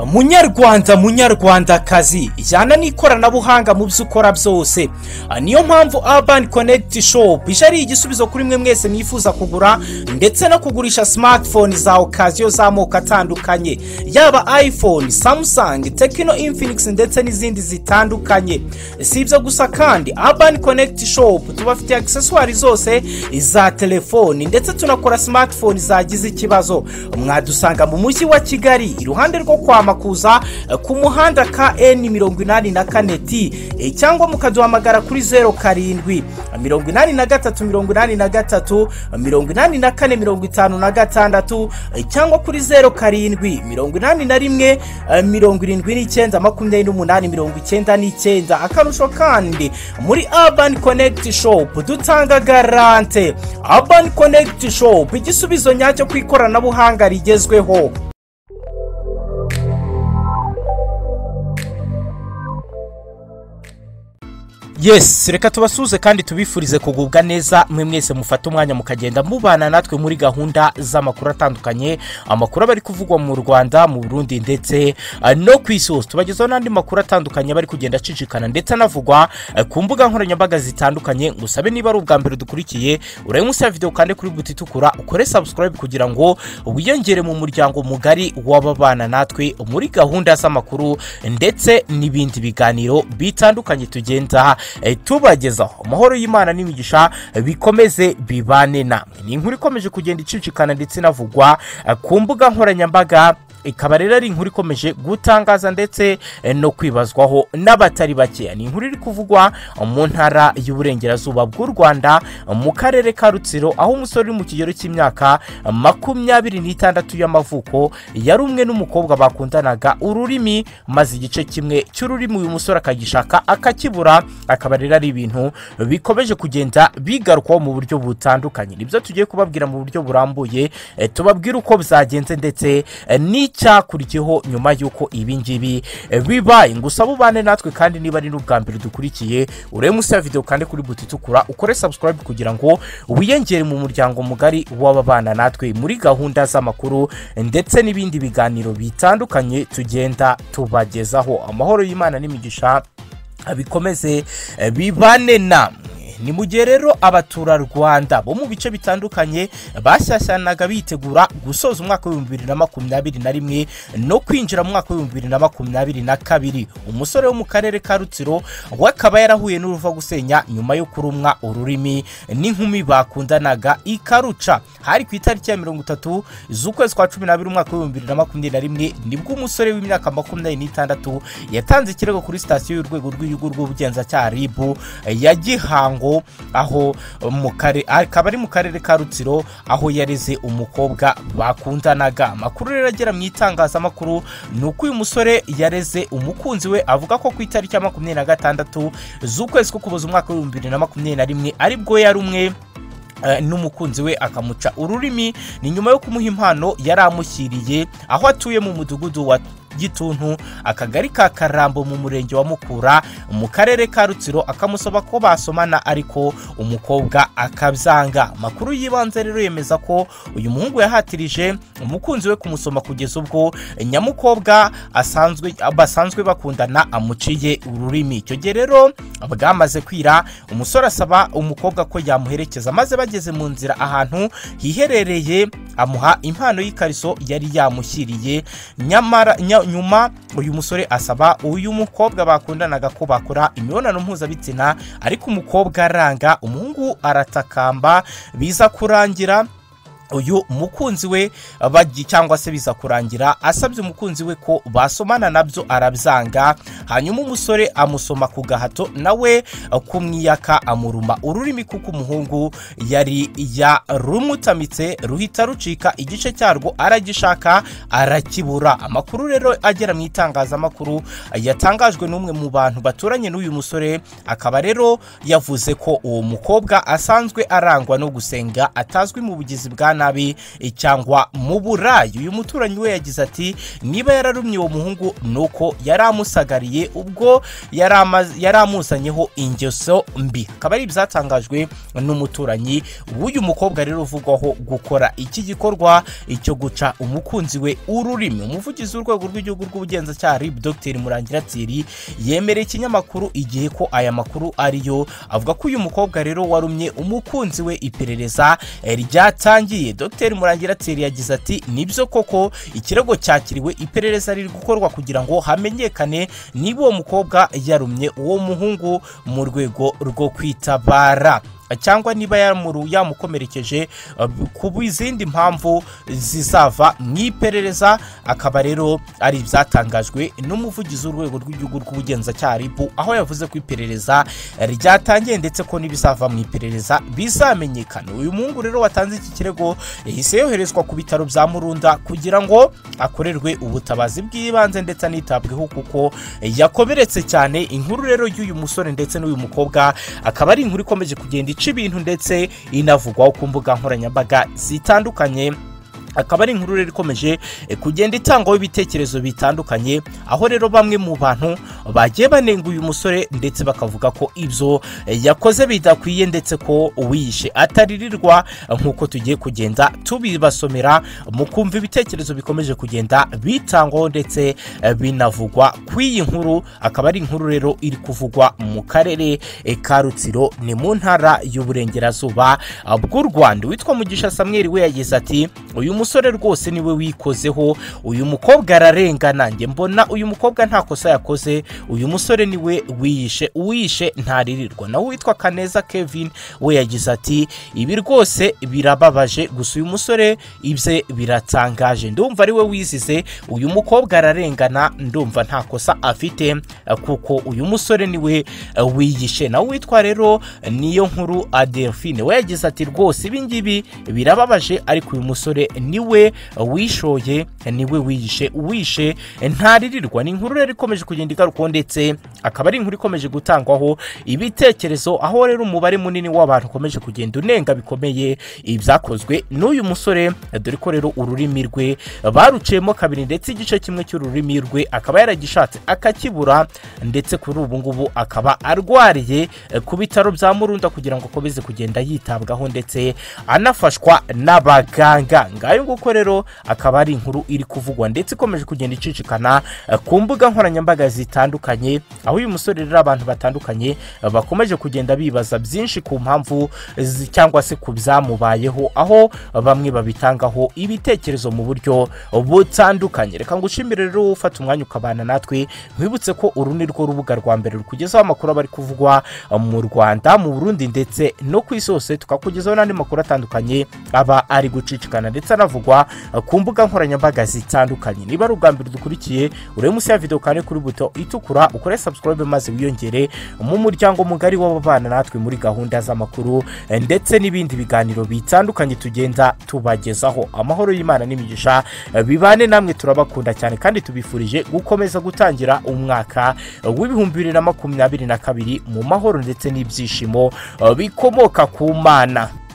munyarwanda munyarwandakazi jyana n'ikoranabuhanga mu byo ukora byose niyo mpamvu Urban Connect Shop ije ari igisubizo kuri mwe mwese mwifuza kugura ndetse no kugurisha smartphone za okaziyo z'amoko atandukanye yaba iphone samsung tekino infinix ndetse n'izindi zitandukanye si ibyo gusa kandi Urban Connect Shop tubafitiye accessoires zose za telefoni ndetse tunakora smartphone zagize ikibazo mwadusanga mu mujyi wa kigali iruhande rwo kwa makuza ku muhanda ka eni mirongo inani na kane ti cyangwa mukaduhamagara kuri zeru karindwi mirongo inani na gatatu mirongo inani na gatatu mirongo inani na kane mirongo itanu na gatandatu cyangwa kuri zeru karindwi mirongo inani na rimwe mirongo irindwi n'icyenda makumyabiri n'umunani mirongo icyenda n'icyenda akarusho kandi muri Urban Connect Shop dutanga garante Urban Connect Shop igisubizo nyacyo ku ikoranabuhanga rigezweho yes reka tubasuhuze kandi tubifurize kugubwa neza mwe mwese mufate umwanya mukagenda mubana natwe muri gahunda z'amakuru atandukanye amakuru aba ari kuvugwa mu rwanda mu burundi ndetse ah, no ku isi hose tubagezaho n'andi makuru atandukanye aba ari kugenda acicikana ndetse anavugwa eh, ku mbuga nkoranyambaga zitandukanye ngusabe niba ari ubwa mbere dukurikiye urabe munsi ya videwo kandi kuri buti itukura ukore subscribe kugira ngo wiyongere mu muryango mugari w'ababana natwe muri gahunda z'amakuru ndetse n'ibindi biganiro bitandukanye tugenda eh, tubagezaho amahoro y'imana n'imigisha eh, bikomeze bibane namwe ni inkuru ikomeje kugenda icicikana ndetse inavugwa eh, ku mbuga nkoranyambaga ikaba rero ari inkuru ikomeje gutangaza ndetse eh, no kwibazwaho n'abatari bakeya ni inkuru iri kuvugwa mu ntara y'uburengerazuba bw'u rwanda mu karere ka rutsiro aho umusore uri mu kigero cy'imyaka makumyabiri n'itandatu y'amavuko yari umwe n'umukobwa bakundanaga ururimi maze igice kimwe cy'ururimi uyu musore akagishaka akakibura akaba rero ari ibintu bikomeje kugenda bigarukwaho mu buryo butandukanye nibyo tugiye kubabwira mu buryo burambuye eh, tubabwire uko byagenze ndetse eh, n'icyakurikiyeho nyuma y'uko ibi ngibi eh, bibaye gusa bubane natwe kandi niba ari n'ubwa mbere dukurikiye urebe munsi ya videwo kandi kuri buti itukura ukore subscribe kugira ngo wiyongere mu muryango mugari w'ababana natwe muri gahunda z'amakuru ndetse n'ibindi biganiro bitandukanye tugenda tubagezaho amahoro y'imana n'imigisha bikomeze eh, bibane namwe ni mu gihe rero abaturarwanda bo mu bice bitandukanye bashyashyanaga bitegura gusoza umwaka w'ibihumbi bibiri na makumyabiri na rimwe no kwinjira mu mwaka w'ibihumbi bibiri na makumyabiri na kabiri umusore wo mu karere ka rutsiro we akaba yarahuye n'uruva gusenya nyuma yo kurumwa ururimi n'inkumi bakundanaga ikaruca hari ku itariki ya mirongo itatu z'ukwezi kwa cumi n'abiri umwaka w'ibihumbi bibiri na makumyabiri na rimwe nibwo umusore w'imyaka makumyabiri n'itandatu yatanze ikirego kuri sitasiyo y'urwego rw'igihugu rw'ubugenzacyaha ribu ya gihango aho mu kare akaba ari mu karere ka rutsiro aho yareze umukobwa bakundanaga amakuru rero agera mu itangazamakuru ni uko uyu musore yareze umukunzi we avuga ko ku itariki ya makumyabiri na gatandatu z'ukwezi ko kuboza umwaka w'ibihumbi bibiri na makumyabiri na rimwe aribwo yari umwe Eh, n'umukunzi we akamuca ururimi ni nyuma yo kumuha impano yari amushyiriye aho atuye mu mudugudu wa gituntu akagari ka karambo mu murenge wa mukura mu karere ka rutsiro akamusaba ko basomana ariko umukobwa akabyanga amakuru y'ibanze rero yemeza ko uyu muhungu yahatirije umukunzi we kumusoma kugeza ubwo nyamukobwa asanzwe basanzwe bakundana amuciye ururimi icyo gihe rero bwamaze kwira umusore asaba umukobwa ko yamuherekeza maze bageze mu nzira ahantu hiherereye amuha impano y'ikariso yari yamushyiriye nyamara nya, nyuma uyu musore asaba uyu mukobwa bakundanaga ko bakora imibonano mpuzabitsina ariko umukobwa aranga umuhungu aratakamba biza kurangira uyu mukunzi we bagi cyangwa se biza kurangira asabye umukunzi we ko basomana nabyo arabyanga hanyuma umusore amusoma ku gahato nawe kumwiyaka amuruma ururimi kuko umuhungu yari yarumutamitse ruhita rucika igice cyarwo aragishaka arakibura amakuru rero agera mu itangazamakuru yatangajwe n'umwe mu bantu baturanye n'uyu musore akaba rero yavuze ko uwo mukobwa asanzwe arangwa no gusenga atazwi mu bugizi bwa nabi eh, cyangwa mu burayi uyu muturanyi we yagize ati niba yararumye uwo muhungu ni uko yari amusagariye ubwo yari ama- yari amuzanyeho ingeso mbi akaba ari ibyatangajwe n'umuturanyi w'uyu mukobwa rero uvugwaho gukora iki gikorwa cyo guca umukunzi we ururimi umuvugizi w'urwego rw'igihugu rw'ubugenzacyaha rib dr murangira thierry yemereye ikinyamakuru igihe ko aya makuru ariyo avuga ko uyu mukobwa rero warumye umukunzi we iperereza eh, ryatangiye dr murangira thierry yagize ati nibyo koko ikirego cyakiriwe iperereza riri gukorwa kugira ngo hamenyekane niba uwo mukobwa yarumye uwo muhungu mu rwego rwo kwitabara cyangwa niba yamuru- yamukomerekeje eh, ku izindi mpamvu zizava mu iperereza akaba rero ari ibyatangajwe n'umuvugizi w'urwego rw'igihugu rw'ubugenzacyaha ribu aho yavuze ko iperereza ryatangiye ndetse ko n'ibizava mu iperereza bizamenyekana uyu muhungu rero watanze iki kirego yahise yoherezwa ku bitaro bya murunda kugira ngo akorerwe ubutabazi bw'ibanze ndetse anitabweho kuko yakomeretse cyane inkuru rero y'uyu musore ndetse n'uyu mukobwa akaba ari inkuru ikomeje kugenda ica ibintu ndetse inavugwaho ku mbuga nkoranyambaga zitandukanye akaba ari inkuru rero ikomeje eh, kugenda itangwaho ibitekerezo bitandukanye aho rero bamwe mu bantu bagiye banenga uyu musore ndetse bakavuga ko ibyo eh, yakoze bidakwiye ndetse ko uwiyishe ataririrwa eh, nk'uko tugiye kugenda tubibasomera mu kumva ibitekerezo bikomeje kugenda bitangwaho ndetse eh, binavugwa ku iyi nkuru akaba ari inkuru rero iri kuvugwa mu karere eh, ka rutsiro ni mu ntara y'uburengerazuba ah, bw'u rwanda witwa mugisha samweri we yagize ati uyu musore rwose niwe wikozeho uyu mukobwa ararengana njye mbona uyu mukobwa nta kosa yakoze uyu musore niwe wiyishe uwiyishe ntaririrwa nawe witwa kaneza kevin we yagize ati ibi rwose birababaje gusa uyu musore ibye biratangaje ndumva ariwe wizize uyu mukobwa ararengana ndumva nta kosa afite eh, kuko uyu musore niwe eh, wiyishe nawe witwa rero niyo nkuru adelphine we yagize ati rwose ibi ngibi birababaje ariko uyu musore niwe wishoye niwe wiyishe uwishe ntaririrwa ni inkuru rero ikomeje kugenda igarukwaho ndetse akaba ari inkuru ikomeje gutangwaho ibitekerezo aho rero umubare munini w'abantu ukomeje kugenda unenga bikomeye ibyakozwe n'uyu musore dore ko rero ururimi rwe baruciyemo kabiri ndetse igice kimwe cy'ururimi rwe akaba yaragishatse akakibura ndetse kuri ubu ngubu akaba arwariye eh, ku bitaro bya murunda kugira ngo akomeze kugenda yitabwaho ndetse anafashwa n'abaganga ngayo nguko rero akaba ari inkuru iri kuvugwa ndetse ikomeje kugenda icicikana eh, ku mbuga nkoranyambaga zitandukanye aho uyu musore rero abantu batandukanye eh, bakomeje kugenda bibaza byinshi ku mpamvu zi- cyangwa se ku byamubayeho aho bamwe babitangaho ibitekerezo mu buryo butandukanye reka ngushimire rero ufata umwanya ukabana natwe nkwibutse ko uru ni rwo rubuga rwa mbere rukugezaho amakuru aba ari kuvugwa mu rwanda mu burundi ndetse no ku isi hose tukakugezaho n'andi makuru atandukanye aba ari gucicikana ndetse anavugwa ku mbuga nkoranyambaga zitandukanye niba ari ubwa mbere dukurikiye urebe munsi ya videwo kandi kuri buto itukura ukore subscribe maze wiyongere mu muryango mugari w'ababana natwe muri gahunda z'amakuru eh, ndetse n'ibindi biganiro bitandukanye tugenda tubagezaho amahoro y'imana n'imigisha eh, bibane namwe turabakunda cyane kandi tubifurije gukomeza gutangira umwaka eh, w'ibihumbi bibiri na makumyabiri na kabiri mu mahoro ndetse n'ibyishimo eh, bikomoka ku mana